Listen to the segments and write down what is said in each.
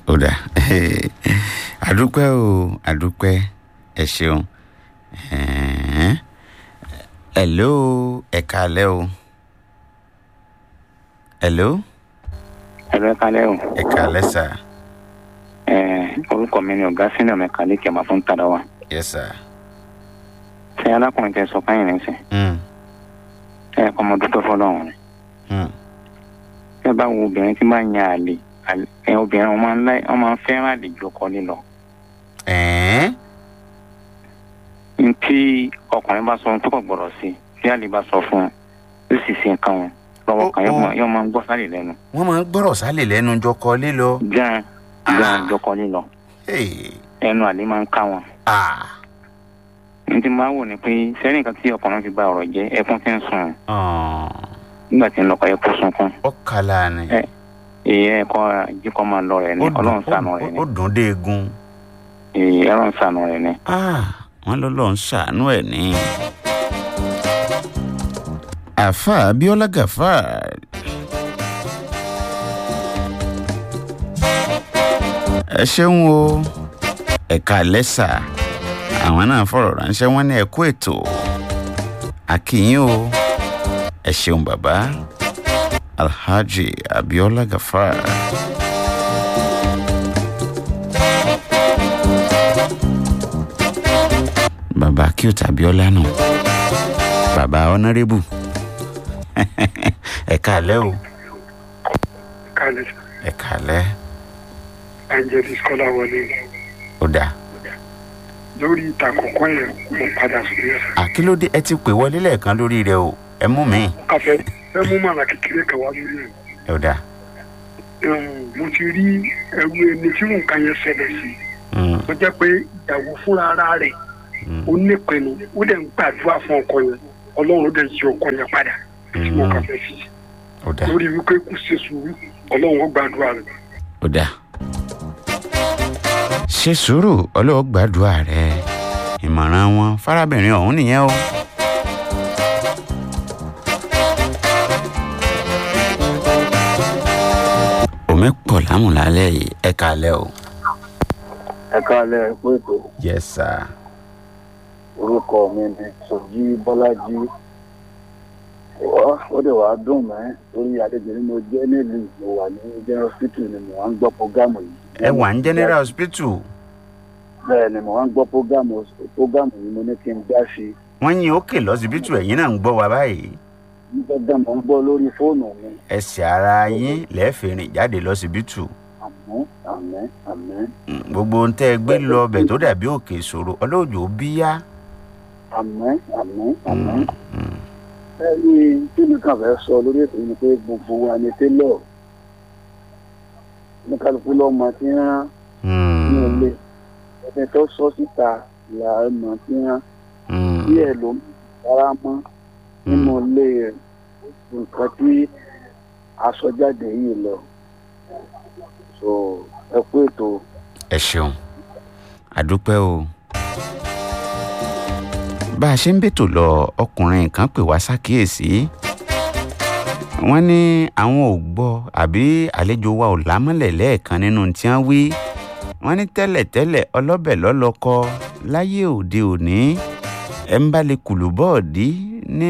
ó dà àdúpẹ́ o àdúpẹ́ ẹ ṣeun Ẹ̀hẹ́n. hello ẹ káalẹ́ o hello ẹ̀rọ kalẹ́ o ẹ káalẹ́ sà Ẹ̀, orúkọ mi ni ọ̀gá sínú mẹ́kálí kẹ̀mà fún tàdá wa yes sà ṣé alákùnrin tẹ sọ fáyìn ní sìn Mm, ẹ kọ́ ọmọ dúpẹ́ fọlọ́run rẹ̀ mm. ẹ bá wo obìnrin tí máa ń yan àlè àlè- ẹ obìnrin wọn máa ń láì wọn máa ń fẹ́ràn àlè ju ọkọ lílọ Ẹ̀ẹ́n? ntí ọkùnrin bá sọ ohun tó kọ̀ gbọ́dọ̀ sí tí àlè bá sọ fún un ó sì ṣe nǹkan wọn lọ́wọ́ kan Ó- yóò ó. máa- yóò máa ń gbọ́ sálè lẹ́nu wọ́n máa ń gbọ́rọ̀ sálẹ̀ lẹ́nu jọkọ lílọ gan gan jọkọ lílọ Hey, ẹnu àlè máa ń ká wọn ah, ntí máa wò ni pé sẹ́ni nǹkan tí ọkùnrin fi ba ọ̀rọ̀ jẹ́ ẹkún ti ń sùn ah, nígbà tí ń lọkọ̀ ẹkún sunkún ó kàlà ni Ẹ, èyí ẹ̀kọ́ jíkọ́ máa lọ rẹ̀ ni Ó dùn- ọlọ́run ṣàánú ó- rẹ̀ ni ó dùn dé egun èyí ọlọ́run ṣàánú rẹ̀ ni. Ah, wọ́n lọ́lọ́ ń ṣàánú ẹ̀ ní. àfa abiola gafar ẹ ṣeun o ẹ̀ka lẹ́sà àwọn náà fọ̀rọ̀ ránṣẹ́ wọ́n ní ẹ̀kú ètò akínyìn o ẹ ṣeun bàbá alhaji abiola gafar. bàbá cute abiola nù bàbá honourable ẹ káalẹ́ o kalẹ̀ ẹ káalẹ́ angelis kọ́lá wọlé ó dáa lórí ìta àkọ́kọ́ yẹn mo padà sórí ẹ̀. àkílódé ẹ ti pè wọlé lẹ́ẹ̀kan lórí rẹ o ẹ mú mi afẹ́ ẹ mú màlà kékeré kan wá lórí ẹ̀. ó dáa Ẹ̀hún, mo ti rí ẹrú ẹni tí nǹkan yẹn ṣẹlẹ̀ sí Mm, tó jẹ́ pé ìyàwó fúnra ara rẹ̀ mm, ó nípinnu ó dẹ̀ ń gbàdúrà fún ọkọ yẹn ọlọ́run ó dẹ̀ yí ọkọ yẹn padà tí mo kà fẹ́ fi ó dáa lórí wípé kò ṣe sùúrù ọlọ́run ó gbàdúrà rẹ̀. ó dáa ṣe sùúrù ọlọ́wọ́ gbàdúrà rẹ ìmọ̀ràn wọn fárábìnrin ọ̀hún nìyẹn o. omi pọ̀ lámùlálẹ́ yìí ẹ káalẹ́ o. ẹ káalẹ́ pé ètò yes sir. orúkọ mi ni sọjí bọ́lájí Wá- ó dẹ̀ wá dùn mẹ́ torí àlejò ni mo jẹ́ nílùú mo wà ní general hospital ni mo wá ń gbọ́ programu yìí. ẹ wà ní general hospital bẹ́ẹ̀ ni mo wá ń gbọ́ programu programu yìí mo ní kí n dá sí i wọ́n yín òkè lọ́sibítù ẹ̀yin náà ń gbọ́ wa báyìí nígbàgbọ́ mo ń gbọ́ lórí fóònù mi ẹsẹ̀ ara yín lẹ́ẹ̀fẹ̀ rìn jáde lọ́sibítù àmọ́ àmọ́ àmọ́ Mm, gbogbo ohun tẹ́ ẹ gbé lọ ọbẹ̀ tó dàbí òkè ìṣòro ọlọ́jọ́ bíyá. àmọ́ àmọ́ àmọ́ ẹni tí mi kàn fẹ́ sọ lórí ètò yìí ni pé gbogbo wa ni télọ̀ ní kálukú lọ́mọ tí ń rán ní ilé ẹni tó sọ síta là á mọ̀ tí ń rán díẹ̀ ló ń fara mọ́ nínú ilé rẹ̀ nǹkan tí aṣọjáde yìí lọ so ẹ kú ètò ẹ ṣeun àdúpẹ́ o. bá a ṣe ń bètò lọ ọkùnrin kan pè wá ṣàkíyèsí wọ́n ní àwọn ò gbọ́ àbí àlejò wa ò lámọ́lẹ̀ lẹ́ẹ̀kan nínú tí wọ́n wí wọ́n ní tẹ́lẹ̀tẹ́lẹ̀ ọlọ́bẹ̀ lọ́lọ́kọ láyé òde òní ẹ̀ ń bá lè kùlù bọ́ọ̀dí ní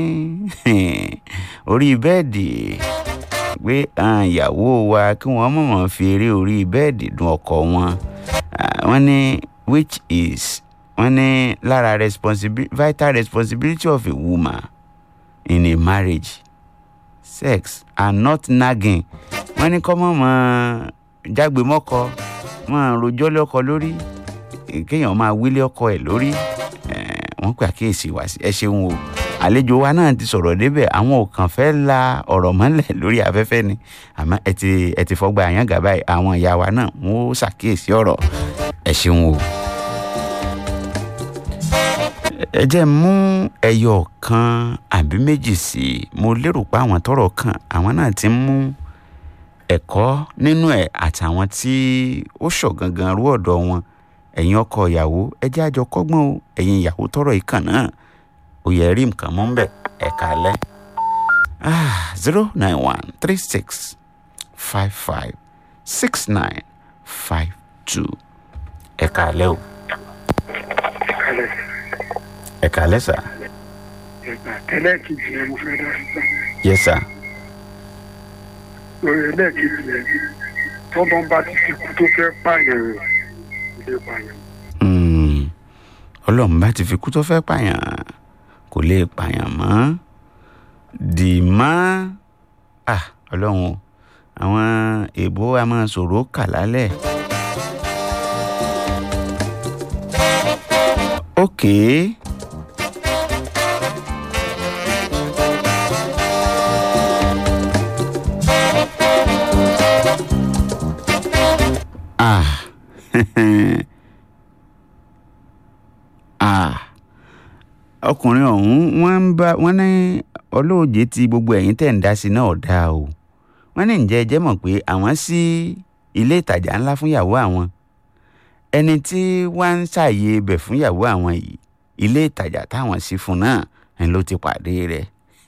orí bẹ́ẹ̀dì pé àwọn ìyàwó wa kí wọ́n mọ̀mọ́ fi eré orí bẹ́ẹ̀dì dun ọkọ wọn Ah, wọ́n ní which is wọ́n ní lára responsibi vital responsibility of a woman in a marriage sex and not nagging wọ́n ní kọ́ mọ̀ mọ́ jágbe mọ́kọ mọ́ rojọ́ lọ́kọ lórí kéèyàn máa wílé ọkọ ẹ̀ lórí Eh, wọ́n pè àkíyèsí wá sí ẹ ṣeun o àlejò wa náà ti sọ̀rọ̀ débẹ̀ àwọn ò kàn fẹ́ la ọ̀rọ̀ mọ́lẹ̀ lórí afẹ́fẹ́ ni àmọ́ ẹ ti ẹ ti fọgbà àyàngá báyìí àwọn ìyá wa náà wọ́n ó ṣàkíyèsí ọ̀rọ̀ ẹ ṣeun o. ẹ jẹ́ mú ẹyọ kan àbí méjì sí i mo lérò pé àwọn tọ́rọ̀ kàn àwọn náà ti ń mú ẹ̀kọ́ nínú ẹ̀ àtàwọn tí ó ṣọ̀gangan rú ọ̀dọ̀ wọn ẹ̀yin ọkọ ìyàwó ẹ jẹ́ àjọ kọ́gbọ́n o ẹ̀yin ìyàwó tọ́rọ̀ yìí kàn náà ó yẹ rí nǹkan mọ́ ń bẹ̀ ẹ̀ kálẹ̀ zero nine one three six five five six nine five two ẹ kàálẹ́ o kalẹ̀ ẹ kàálẹ́ sà ẹgbà ẹlẹ́ẹ̀kejì yẹn mo fẹ́ dá sí yẹ sà lórí ẹlẹ́ẹ̀kejì yẹn tọ́lọ́ bá ti fi kú tó fẹ́ pààyàn rẹ̀ ilé pààyàn. Mm, ọlọ́run bá ti fi kú tó fẹ́ pààyàn kò lè pààyàn mọ́ dì mọ́ ah ọlọ́run o àwọn èèbó a máa sọ̀rọ̀ kà lálẹ́. okay. ah ah ọkùnrin ọ̀hún wọ́n ń bá wọ́n ní olóòjé tí gbogbo ẹ̀yìn tẹ̀ ń dá sí náà dáa o wọ́n ní ǹjẹ́ ẹ jẹ́ mọ̀ pé àwọn sí ilé ìtajà ńlá fún ìyàwó àwọn ẹni tí wọ́n ń ṣàyè ibẹ̀ fún ìyàwó àwọn yìí ilé ìtajà táwọn sí fún náà ń ló ti pàdé rẹ̀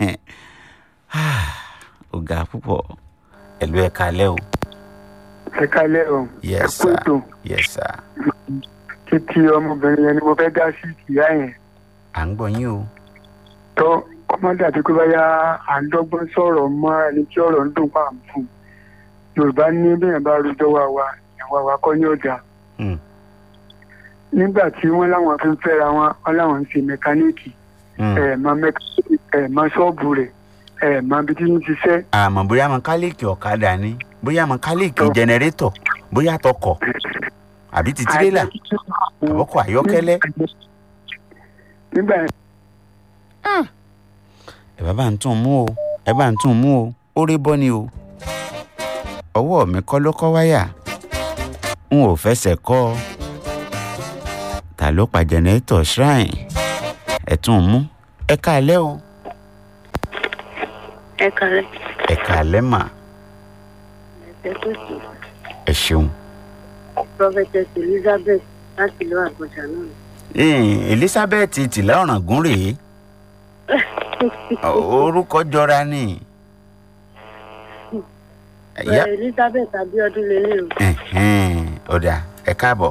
ó ga púpọ̀ ẹ̀lú ẹ̀ka lẹ́ o ẹ kalẹ̀ o ẹ yes kú sir ètò yes sir títí ọmọbìnrin yẹn ni mo fẹ́ dá sí ìyá yẹn à ń gbọ́ yín o tó kọ́mọ́dà tó pé báyà à ń dọ́gbọ́n sọ̀rọ̀ mọ́ ẹni tí ọ̀rọ̀ ń dùn pa àmì fún yorùbá ní bẹ́ẹ̀ bá rojọ́ wa wa ìwà wa kọ́ ní ọ̀dà Hmm. nígbà tí wọ́n láwọn fi ń fẹ́ra wọn wọ́n láwọn ń ṣe mẹkáníìkì Hmm. ẹ̀ mọ mẹkáníìkì ẹ̀ mọ ṣọ́ọ̀bù rẹ̀ ẹ̀ mọ ibi tí ń ṣiṣẹ́ àmọ́ bóyá mọkálíìkì ọ̀kadà ni bóyá mọkálíìkì jẹnẹrétọ̀ bóyá tọkọ̀ àbí ti tirẹ́là àbọ̀kọ̀ ayọ́kẹ́lẹ́. nígbà yẹn ẹ bá bá ń tún mú o ẹ bá ń tún mú o ó rí bọ́ ni o ọwọ́ mi kọ́ ló kọ́ wáyà n ò fẹsẹ̀ kọ́ ọ ta ló pa jẹnẹrétọ̀ shrine ẹ tún mú ẹ káalẹ́ o ẹ kàlẹ́ ẹ káalẹ́ mà ẹ pèsè ẹ ṣeun. prophetess elizabeth láti ìlú àgbọ̀jà náà. Ee, elizabeth tìlẹ̀ ọ̀ràngún rèé orúkọ jọra ni. Ìyá- bẹ́ẹ̀ elizabeth abiodun lélẹ̀ o. Ẹ̀hẹ́n, ọ̀dà ẹ káàbọ̀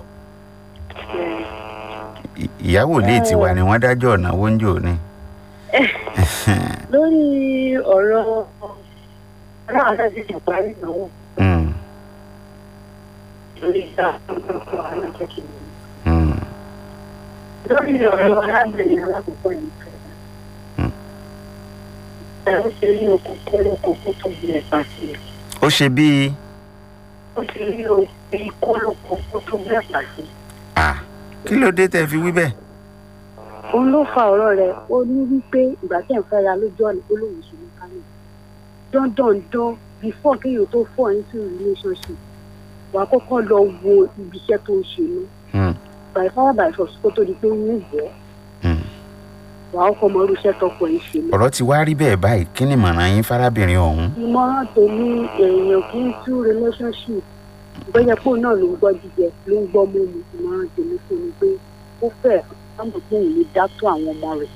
Ì- ìyàwó ilé tiwa ni wọ́n dájọ́ ọ̀nàwó ń jò ní. lórí ọ̀rọ̀ ọlọ́run àti ti parí ìnáwó Mm, lórí ìta ọ̀pọ̀lọpọ̀ àwọn akẹ́kọ̀ọ́ mm, lórí ọ̀rọ̀ arábìnrin alákòókò yìí Hmm. ẹ̀ ń ṣe ní okùn kọ́lọ́ kó kó tó di ẹ̀ka sí i ó ṣe bíi ó ṣe ní okùn kọ́lọ́ kó kó tó di ẹ̀ka sí i. à kí ló dé tẹ́ fi wí bẹ́ẹ̀. òun ló fa ọ̀rọ̀ rẹ̀ ó ní wípé ìgbà tí ẹ̀ ń fẹ́ra lójú ọ̀nà olóhùn ṣe mechanic dandandan before kéèyàn tó fall into relationship wàá kọ́kọ́ lọ wo ibi iṣẹ́ tó ń ṣe ní Mm, by fire by force kó tó di pé wọ́n wọ̀ mm. wàá kọ́kọ́ mọ irú iṣẹ́ tọkọ ẹ̀ ṣe ní. ọ̀rọ̀ ti wá rí bẹ́ẹ̀ báyìí kí ni ìmọ̀ràn yín fárábìnrin ọ̀hún. ìmọ̀ràn tèmi èèyàn kì í tú relationship bóyá pò náà ló ń gbọ́ jíjẹ ló ń gbọ́ mímu ìmọ̀ràn tèmi fún mi pé ó fẹ́ sáàmù tí òun lè dá tó àwọn ọmọ rẹ̀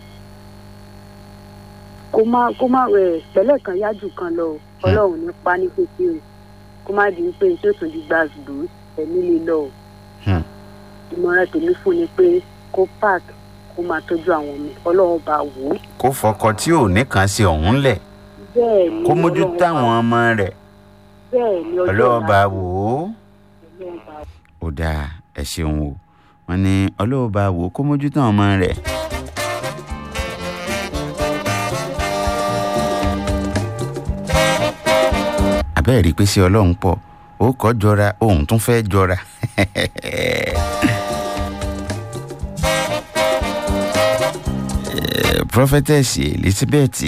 kó má kó má rẹ̀ pẹ̀lẹ́ kan yájú kan lọ o. ọlọ́run ní pa ní pépé o kó má di pé tí ó tún di gbàgbó ẹ̀mí lè lọ o Hmm. ìmọ̀ràn tèmi fún ni pé kó park kó máa tọ́jú àwọn ọmọ ọlọ́run bá wò ó kó fọkọ tí ò ní kàn sí ọ̀hún lẹ̀ bẹ́ẹ̀ ni kó mójútó Ọlọ́run bá- àwọn ọmọ rẹ̀ bẹ́ẹ̀ ni ọjọ́ ọlọ́ọ̀bà ọ̀la wò ó. Ọlọ́run bá ó dáa ẹ ṣeun o wọn ní ọlọ́ọ̀bá wò ó kó mójútó àwọn ọmọ rẹ̀. àbẹ́ẹ̀ rí i pé ṣé ọlọ́run pọ̀ ó kọ́ jọra òun tún fẹ́ jọra. Eh, prophetess elizabeth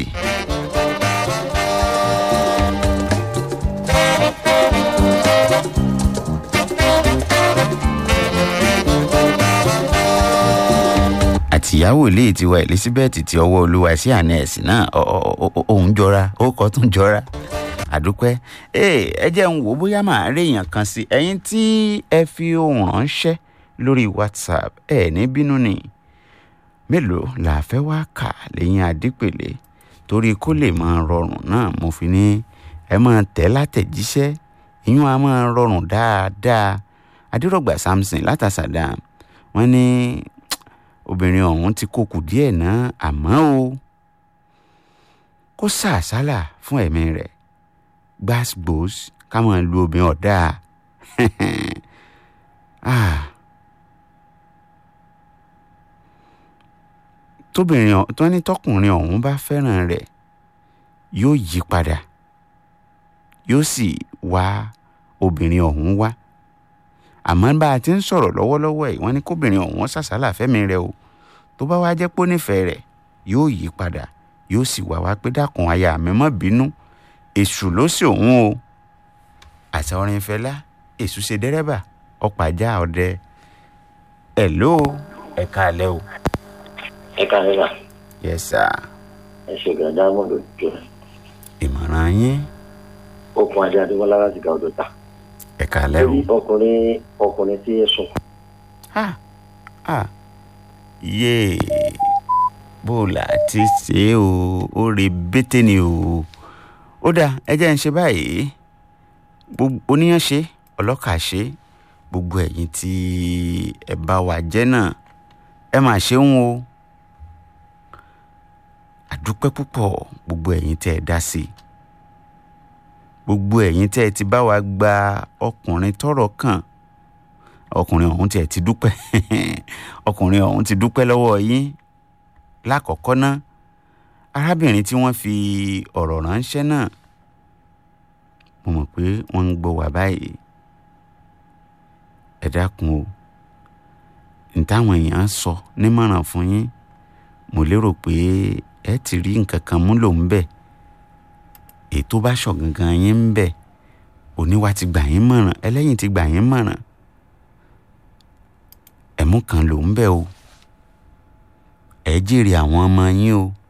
àtìyàwó ilé tiwa elizabeth ti ọwọ́ olúwa sí àná ẹ̀sìn náà ọ- ọ- ọ- ọ- òun jọra ó kọ́ tún jọra àdúpẹ́ ee ẹ jẹ́ ń wò ó bóyá màá rí èèyàn kan sí ẹ̀yin tí ẹ fi ohùn ránṣẹ́ lórí whatsapp ẹ ní bínú ni mélòó la fẹ́ wá kà lẹ́yìn adípèlé torí kó lè máa rọrùn náà mo fi ní ẹ máa tẹ̀ látẹ̀jíṣẹ́ ìyún a máa rọrùn dáadáa adérọ̀gbà samson látàsàdá wọ́n ní obìnrin ọ̀hún ti kó kù díẹ̀ náà àmọ́ o kó sàásálà fún ẹ̀mí rẹ̀ gbàsgbòs ká máa lu obìnrin ọ̀dà tóbìnrin tó ní tọkùnrin ọ̀hún bá fẹ́ràn rẹ̀ yóò yí padà yóò sì wá obìnrin ọ̀hún wá àmọ́ bá a ti ń sọ̀rọ̀ lọ́wọ́lọ́wọ́ ẹ̀ wọ́n ní kóbìnrin ọ̀hún sàsálà fẹ́mi rẹ̀ o tó bá wá jẹ́ pé ó nífẹ̀ẹ́ rẹ̀ yóò yí padà yóò sì wá wá pé dákun aya mi má bínú èṣù ló sì òun o àṣà orin fẹlá èṣù ṣe dẹ́rẹ́bà ọ̀pàjá ọdẹ ẹ̀ ló ẹ̀ka alẹ́ o. ẹ̀ka alẹ́ yes sir. ẹ ṣe gàdá mọ́tò jọ. ìmọ̀ràn yín. okun adé adéwọlá láti ga ọdọ ta. ẹ̀ka alẹ́ o. ọkùnrin ọkùnrin tí ẹ sùn. ha ha yéè bó o là ti ṣe é o ó re bété ni o ó dáa ẹ jẹ́ ń ṣe báyìí gbogbo oníyàn ṣe ọlọ́kà ṣe gbogbo ẹ̀yin tí ẹ bá wa jẹ́ náà ẹ máa ṣeun o àdúpẹ́ púpọ̀ gbogbo ẹ̀yin tẹ́ ẹ dá sí i gbogbo ẹ̀yin tẹ́ ẹ ti bá wa gba ọkùnrin tọ́rọ̀ kàn ọkùnrin ọ̀hún tiẹ̀ ti dúpẹ́ ọkùnrin ọ̀hún ti dúpẹ́ lọ́wọ́ yín lákọ̀ọ́kọ́ ná arábìnrin tí wọ́n fi ọ̀rọ̀ ránṣẹ́ náà mo mọ̀ pé wọ́n ń gbọ́ wá báyìí ẹ dákun o ní táwọn èèyàn sọ nímọ̀ràn fún yín mo lérò pé ẹ ti rí nǹkan kan mú lò ń bẹ̀ èyí tó bá ṣọ̀ gangan yín ń bẹ̀ oníwà ti gbà yín mọ̀ràn ẹlẹ́yìn ti gbà yín mọ̀ràn ẹ̀mú kan ló ń bẹ̀ o ẹ jèrè àwọn ọmọ yín o